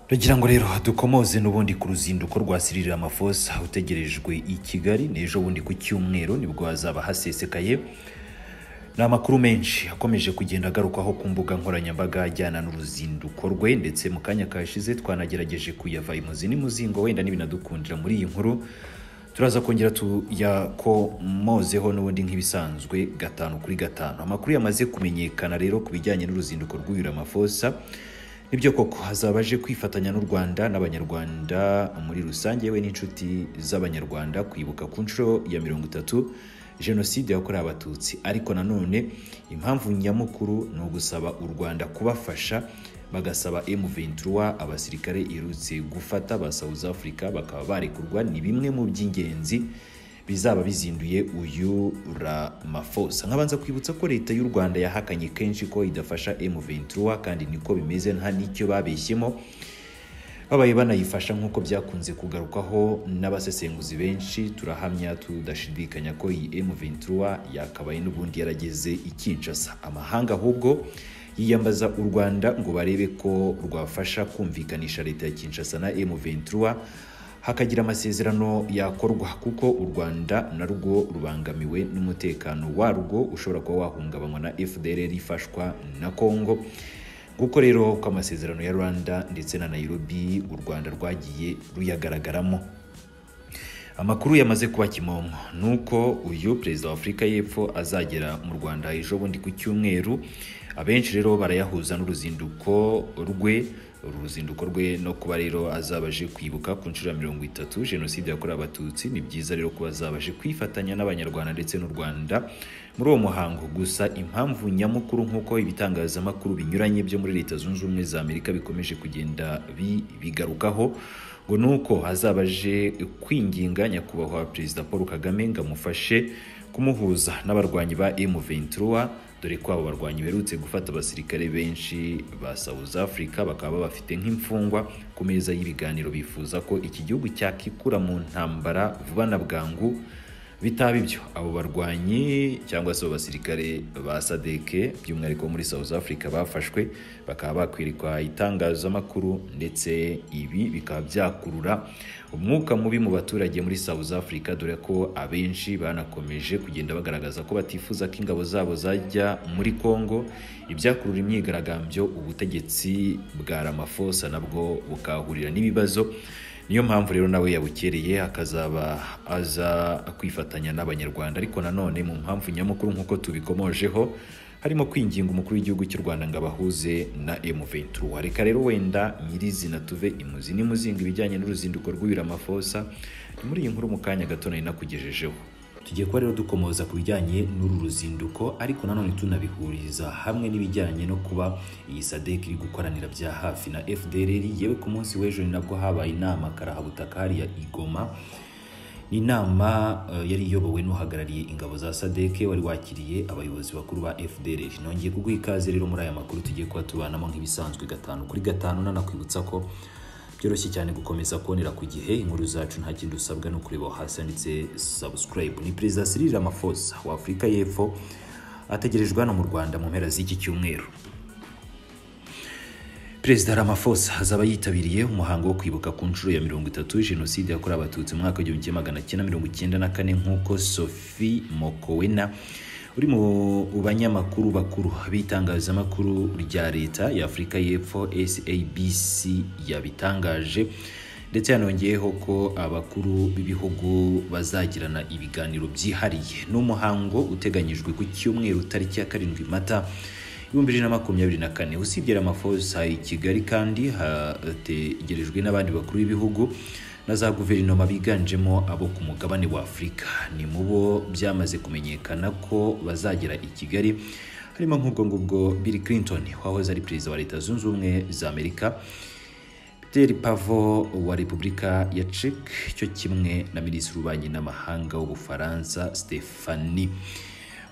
Tugira ngo rero dukomoze n'ubundi ku ruzinduko rwa Cyril Ramaphosa utegerejwe i Kigali n'ejo bundi ku cyumweru nibwo hazaba hasesekaye ni amakuru menshi akomeje kugenda agarukaho ku mbuga nkoranyambaga ajyana n'uruzinduko rwe ndetse mu kanya kashize twanagerageje kuyava imuzi n'imuzingo wenda n'ibinadukundira muri iyi nkuru turaza kongera tuyakomozeho n'ubundi nk'ibisanzwe gatanu kuri gatanu amakuru yamaze kumenyekana rero ku bijyanye n'uruzinduko rw'uyu Ramaphosa nibyo koko hazaba aje kwifatanya n'u Rwanda n'abanyarwanda muri rusange yewe n'inshuti z'abanyarwanda kwibuka ku nshuro ya mirongo itatu jenoside yakorewe abatutsi ariko nanone impamvu nyamukuru ni ugusaba u Rwanda kubafasha bagasaba M23 abasirikare irutse gufata ba South Africa bakaba barekurwa ni bimwe mu by'ingenzi bizaba bizinduye uyu Ramaphosa nkabanza kwibutsa ko leta y'u Rwanda yahakanye kenshi ko idafasha M23 kandi niko bimeze nta n'icyo babeshyemo babaye banayifasha nk'uko byakunze kugarukwaho n'abasesenguzi benshi turahamya tudashidikanya ko iyi M23 yakabaye n'ubundi yarageze i Kinshasa amahanga ahubwo yiyambaza u Rwanda ngo barebe ko rwafasha kumvikanisha leta ya Kinshasa na M23 hakagira amasezerano yakorwa kuko u Rwanda narwo rubangamiwe n'umutekano warwo ushobora kuba wahungabanywa na FDLR ifashwa na Kongo kuko rero ko amasezerano ya Rwanda ndetse na Nairobi u Rwanda rwagiye ruyagaragaramo amakuru yamaze kuba kimomo nuko uyu perezida wa Afurika y'Epfo azagera mu Rwanda ejo bundi ku cyumweru abenshi rero barayahuza n'uruzinduko rwe uru ruzinduko rwe no kuba rero azabaje kwibuka ku nshuro ya mirongo itatu jenoside yakorewe abatutsi ni byiza rero kuba azabaje kwifatanya n'abanyarwanda ndetse n'u rwanda muri uwo muhango gusa impamvu nyamukuru nk'uko ibitangazamakuru binyuranye byo muri leta zunze ubumwe za amerika bikomeje kugenda bigarukaho ngo ni uko azabaje kwinginga nyakubahwa perezida paul kagame ngo amufashe kumuhuza n'abarwanyi ba M23 dore ko abo barwanyi berutse gufata abasirikare benshi ba South Africa bakaba bafite nk'imfungwa ku meza y'ibiganiro bifuza ko iki gihugu cyakikura mu ntambara vuba na bwangu bitaba ibyo abo barwanyi cyangwa se abo basirikare ba sadeke by'umwihariko muri South Africa bafashwe bakaba bakwirirwa itangazamakuru ndetse ibi bikaba byakurura umwuka mubi mu baturage muri South Africa dore ko abenshi banakomeje kugenda bagaragaza ko batifuza ko ingabo zabo zajya muri Congo ibyakurura imyigaragambyo ubutegetsi bwa Ramaphosa nabwo bukahurira n'ibibazo niyo mpamvu rero nawe yabukereye akazaba aza kwifatanya n'abanyarwanda ariko nanone mu mpamvu nyamukuru nk'uko tubikomojeho harimo kwinginga umukuru w'igihugu cy'u rwanda ngo abahuze na M23 reka rero wenda nyirizina tuve imuzi n'imuzinga ibijyanye n'uruzinduko rw'uyu Ramaphosa ni muri iyi nkuru mu kanya gato nari nakugejejeho tugiye kuba rero dukomoza ku bijyanye n'uru ruzinduko ariko nanone tunabihuriza hamwe n'ibijyanye no kuba iyi sadek iri gukoranira bya hafi na fdrr yewe ku munsi w'ejo ni nabwo habaye inama karahabutaka hariya igoma ni inama yari iyobowe n'uhagarariye ingabo za sadek wari wakiriye abayobozi bakuru ba fdrr nongeye kuguha ikaze rero muri aya makuru tugiye kuba tubanamo nk'ibisanzwe gatanu kuri gatanu nanakwibutsa ko byoroshye cyane gukomeza kubonera ku gihe inkuru zacu nta kindi usabwa no kureba hasi handitse subscribe ni perezida Cyril Ramaphosa wa Afurika y'Epfo ategerejwe hano mu Rwanda mu mpera z'iki cyumweru perezida Ramaphosa azaba yitabiriye umuhango wo kwibuka ku nshuro ya mirongo itatu jenoside yakorewe abatutsi mu mwaka w'igihumbi kimwe magana cyenda mirongo icyenda na kane nk'uko Sophie Mokowena uri mu banyamakuru bakuru b'itangazamakuru rya leta ya Afurika y'Epfo SABC yabitangaje ndetse yanongeyeho ko abakuru b'ibihugu bazagirana ibiganiro byihariye n'umuhango uteganyijwe ku cyumweru tariki ya karindwi mata ibihumbi bibiri na makumyabiri na kane usibye Ramaphosa i Kigali kandi hategerejwe n'abandi bakuru b'ibihugu na za guverinoma biganjemo abo ku mugabane wa Afurika ni mu bo byamaze kumenyekana ko bazagera i Kigali harimo nk'ubwo ngubwo Bill Clinton wahoze ari perezida wa Leta Zunze Ubumwe za Amerika Peter Pavo wa Repubulika ya Czech cyo kimwe na minisitiri w'ububanyi n'amahanga w'Ubufaransa Stephanie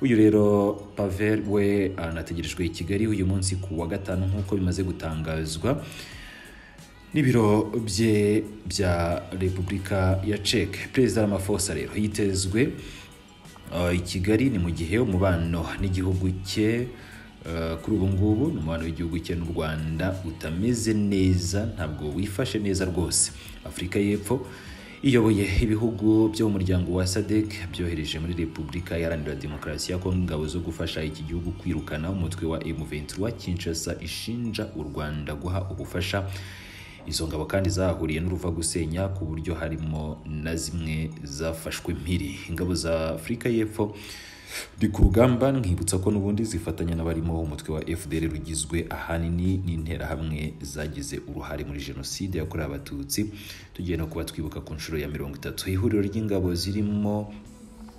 uyu rero Pavel we anategerejwe i Kigali uyu munsi ku wa gatanu nk'uko bimaze gutangazwa n'ibiro bye bya repubulika ya Czech perezida Ramaphosa rero yitezwe i Kigali ni mu gihe umubano n'igihugu cye Eh, kuri ubu ngubu ni umubano w'igihugu cye n'u Rwanda utameze neza ntabwo wifashe neza rwose Afurika y'Epfo iyoboye ibihugu byo mu muryango wa SADC byohereje muri Repubulika Iharanira Demokarasi ya Kongo ingabo zo gufasha iki gihugu kwirukana umutwe wa M23 Kinshasa ishinja u Rwanda guha ubufasha izo ngabo kandi zahahuriye n'uruva gusenya ku buryo harimo na zimwe zafashwe mpiri ingabo za Afurika y'Epfo ndi ku rugamba nkibutsa ko n'ubundi zifatanya n'abarimo umutwe wa FDL rugizwe ahanini n'interahamwe zagize uruhare muri jenoside yakorewe abatutsi tugiye no kuba twibuka ku nshuro ya mirongo itatu ihuriro ry'ingabo zirimo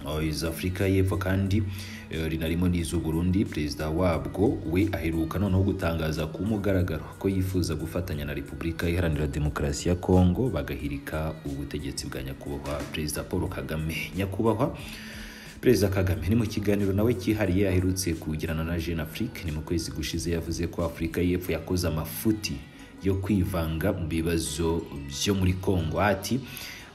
Oh, iza Afurika y'Epfo kandi eh, rinarimo n'iz'u Burundi perezida wabwo we aheruka noneho gutangaza ku mugaragaro ko yifuza gufatanya na Repubulika Iharanira Demokarasi ya Kongo bagahirika ubutegetsi bwa nyakubahwa perezida Paul Kagame nyakubahwa Perezida Kagame ni mu kiganiro nawe cyihariye aherutse kugirana na Jeune Afrique ni mu kwezi gushize yavuze ko Afurika y'Epfo yakoze amafuti yo kwivanga mu bibazo byo muri Kongo ati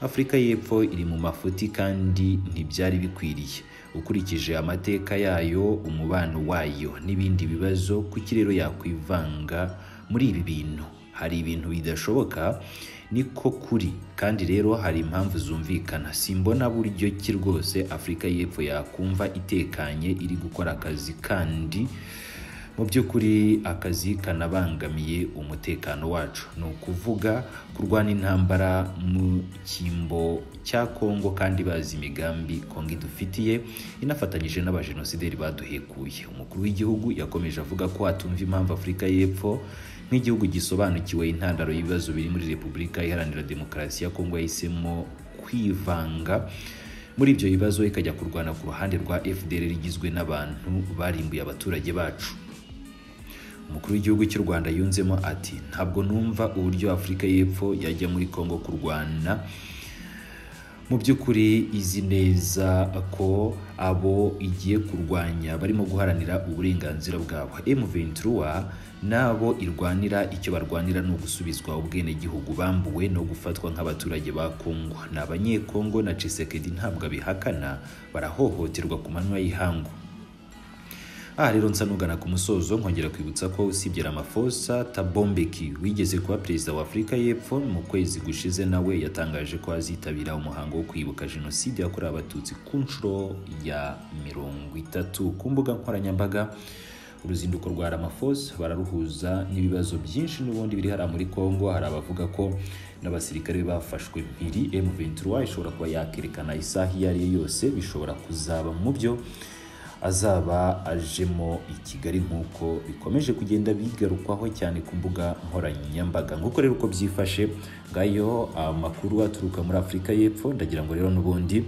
Afurika y'Epfo iri mu mafuti kandi ntibyari bikwiriye ukurikije amateka yayo umubano wayo n'ibindi bibazo kuki rero yakwivanga muri ibi bintu hari ibintu bidashoboka niko kuri kandi rero hari impamvu zumvikana simbona buryo ki rwose Afurika y'Epfo yakumva itekanye iri gukora akazi kandi mu by'ukuri akazi kanabangamiye umutekano wacu ni ukuvuga kurwana intambara mu cyimbo cya kongo kandi bazi imigambi kongo idufitiye inafatanyije n'abajenosideri baduhekuye umukuru w'igihugu yakomeje avuga ko atumva impamvu afurika y'Epfo nk'igihugu gisobanukiwe intandaro y'ibibazo biri muri repubulika iharanira demokarasi ya kongo yahisemo kwivanga muri ibyo bibazo ikajya kurwana ku ruhande rwa fdr rigizwe n'abantu barimbuye abaturage bacu umukuru w'igihugu cy'u rwanda yunzemo ati ntabwo numva uburyo afurika y'Epfo yajya muri kongo kurwana mu by'ukuri izi neza ko abo igiye kurwanya barimo guharanira uburenganzira bwabo M23 n'abo irwanira icyo barwanira ni ugusubizwa ubwenegihugu bambuwe no gufatwa nk'abaturage ba Kongo ni abanyekongo na Tshisekedi ntabwo abihakana barahohoterwa ku manywa y'ihangu aha rero nsa nugana ku musozo nkongera kwibutsa ko usibye Ramaphosa Tabombeki wigeze kuba perezida wa Afurika y'Epfo mu kwezi gushize nawe yatangaje ko azitabira umuhango wo kwibuka jenoside yakorewe abatutsi ku nshuro ya mirongo itatu ku mbuga nkoranyambaga uruzinduko rwa Ramaphosa bararuhuza n'ibibazo byinshi n'ubundi biri hariya muri Kongo hari abavuga ko n'abasirikare be bafashwe mpiri M23 ishobora kuba yakerekana isaha iyo ari yo yose bishobora kuzaba mu byo azaba ajemo i Kigali nk'uko bikomeje kugenda bigarukwaho cyane ku mbuga nkoranyambaga nk'uko rero uko byifashe ngayo amakuru aturuka muri Afurika y'Epfo ndagira ngo rero n'ubundi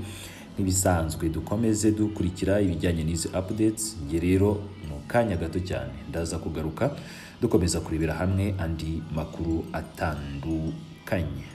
n'ibisanzwe dukomeze dukurikira ibijyanye n'izi updates njye rero mu kanya gato cyane ndaza kugaruka dukomeza kurebera hamwe andi makuru atandukanye